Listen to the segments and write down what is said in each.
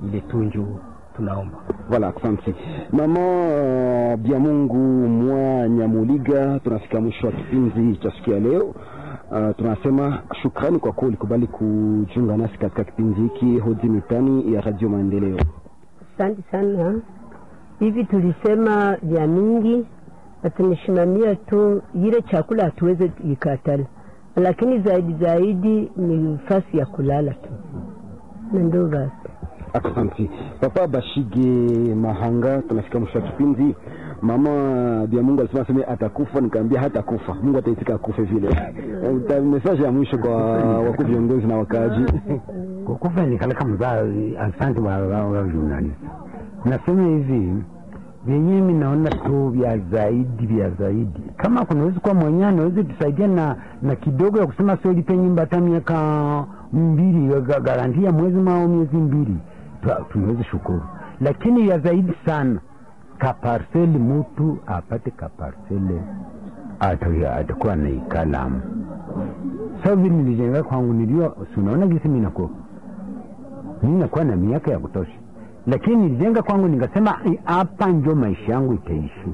ile tunju tunaomba. Voilà, asante mama uh, Biamungu mwa Nyamuliga. Tunafika mwisho wa kipindi cha siku ya leo. Uh, tunasema shukrani kwa kuwa ulikubali kujiunga nasi katika kipindi hiki hodi mitani ya Radio Maendeleo. Asante sana. Hivi tulisema vya mingi na tumesimamia tu ile chakula hatuweze ikatala, lakini zaidi zaidi ni fasi ya kulala tu, na ndio basi. Asante Papa Bashige Mahanga, tunafika mwisho wa kipindi. Mama Bia Mungu alisema sema atakufa, nikaambia hatakufa, Mungu ataitika akufe vile. Eh, Message ya mwisho kwa wakuu viongozi na wakaaji. kukufa nikaleka mzazi. Asante wa wa- wa journalist. Nasema hivi vyenyewe mi naona tu vya zaidi vya zaidi, kama kunaweza kuwa mwenyewe anaweza tusaidia na na kidogo ya kusema sio lipe nyumba hata miaka mbili ga- garantia mwezi mao miezi mbili, tu- tunaweza shukuru, lakini ya zaidi sana kaparseli, mtu apate kaparseli ata- atakuwa na ikalamu sasa vile nilijenga kwangu nilio, si unaona gisi mimi nakuwa mimi nakuwa na miaka ya kutosha, lakini nilijenga kwangu nikasema "Eh, hapa njo maisha yangu itaishi.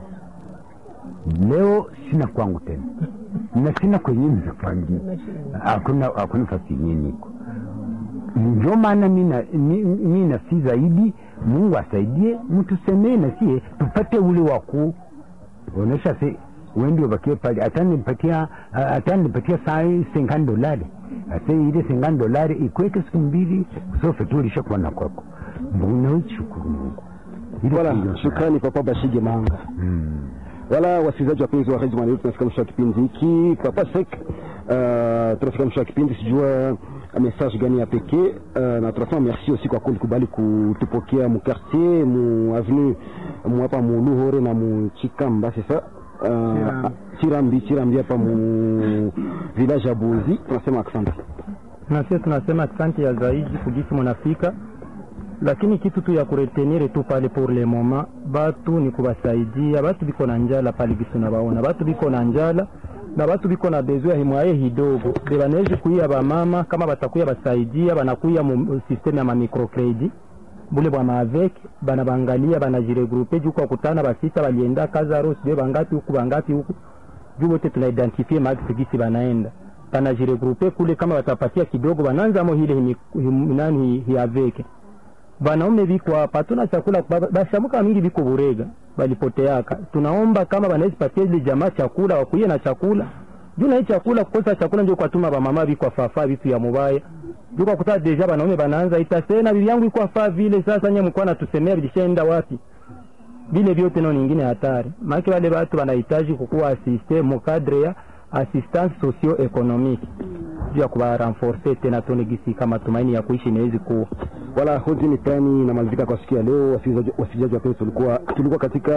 Leo sina kwangu tena na sina kwenye nitapangia, hakuna hakuna fasi yenyewe niko ndio maana mi na- mi- mi nasi zaidi, Mungu asaidie mtusemee na sie tupate ule wakuu onesha se wendi wabakie pale atanipatia atanipatia sai sengani dolari ase ile sengani dolari ikweke siku mbili sofe tu ulishakuwa na kwako mbona shukuru Mungu Ile Voilà, ndio- shukrani Papa Bashige Mahanga. Mm. Wala wasikilizaji wapenzi wa Radio Maendeleo, tunafika mwisho wa kipindi hiki. Papa Sek, uh, tunafika mwisho wa kipindi, sijua message gani ya pekee uh, na tunasema merci aussi kwa kulikubali kutupokea mu quartier mu avenue mu hapa mu Luhore na mu Chikamba sasa uh, Chirambi Chirambi hapa mu village ya Bozi, tunasema asante. na sisi tunasema asante ya zaidi kugisi mnafika, lakini kitu tu ya kuretenire tu pale pour le moment, batu ni kubasaidia batu biko na njala pale gisi unabaona batu biko na njala na batu biko na besoin himwaye hidogo de banawezi kuia bamama kama batakuya basaidia banakuya mu systeme ya mamicrocredit bule bwa maavek bana bangalia banajiregrupe juu kwa kutana basita balienda Kazaro sijue bangapi huku bangapi huku juu wote tunaidentifie max gisi banaenda banajiregrupe kule, kama watapatia kidogo bananzamo hile himi- him- nani hiaveke banaume biko hapa, hatuna chakula ba- bashamuka mingi biko burega balipoteaka. Tunaomba kama banaweza patia ile jamaa chakula, wakuye na chakula juu na hii chakula, kukosa chakula ndio kwa tuma bamama biko afafa vitu ya mubaya juu kwa kutaa deja banaume banaanza itasena bibi yangu iko afaa vile. Sasa nye mko natusemea bilishaenda wapi? vile vyote nao nyingine hatari, maana wale watu wanahitaji kukuwa asiste mukadre ya assistance socio economique juu ya kuwa renforcer tena tone gisi kama tumaini ya kuishi inawezi kuwa Wala hodi mitani inamalizika kwa siku ya leo. Wasikilizaji wasikilizaji wapenzi, tulikuwa tulikuwa katika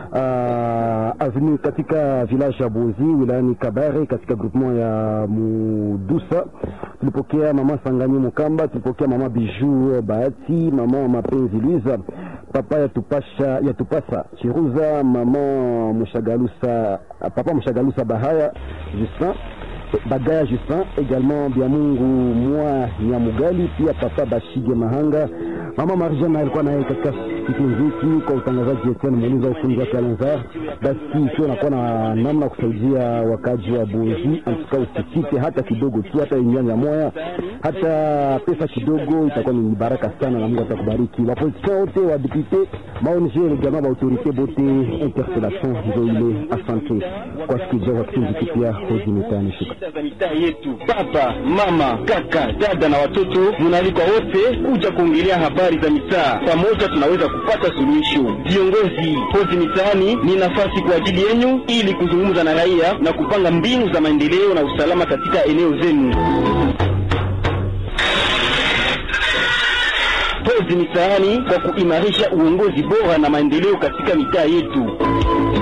uh, avenue katika village ya Bozi wilayani Kabare katika groupement ya Mudusa. Tulipokea mama Sangani Mukamba, tulipokea mama Bijou Bahati, mama Mapenzi Luiza, papa ya tupasha ya tupasa Chiruza, mama Mushagalusa, papa Mushagalusa Bahaya Justin Bagaya Justin, également Biamungu Mwa Nyamugali, pia Papa Bashige Mahanga, Mama Marjana alikuwa naye katika kipindi hiki kwa utangazaji Etienne Muuliza, ufundi wake Alanzar. Basi ikiwa nakuwa na namna ya kusaidia wakaji wa Bozi, antuka usikite hata kidogo tu, hata nyanja moya, hata pesa kidogo, itakuwa ni baraka sana na Mungu atakubariki. Wapoliticiens wote wa député maonje également ba autorité bote interpellation ndio ile. Asante kwa sikiliza kwa kipindi hiki pia hoji mitani shukrani. Shida za mitaa yetu, baba, mama, kaka, dada na watoto, munaalikwa wote kuja kuongelea habari za mitaa. Pamoja tunaweza kupata suluhisho. Viongozi, hozi mitaani ni nafasi kwa ajili yenu, ili kuzungumza na raia na kupanga mbinu za maendeleo na usalama katika eneo zenu. Hozi mitaani kwa kuimarisha uongozi bora na maendeleo katika mitaa yetu.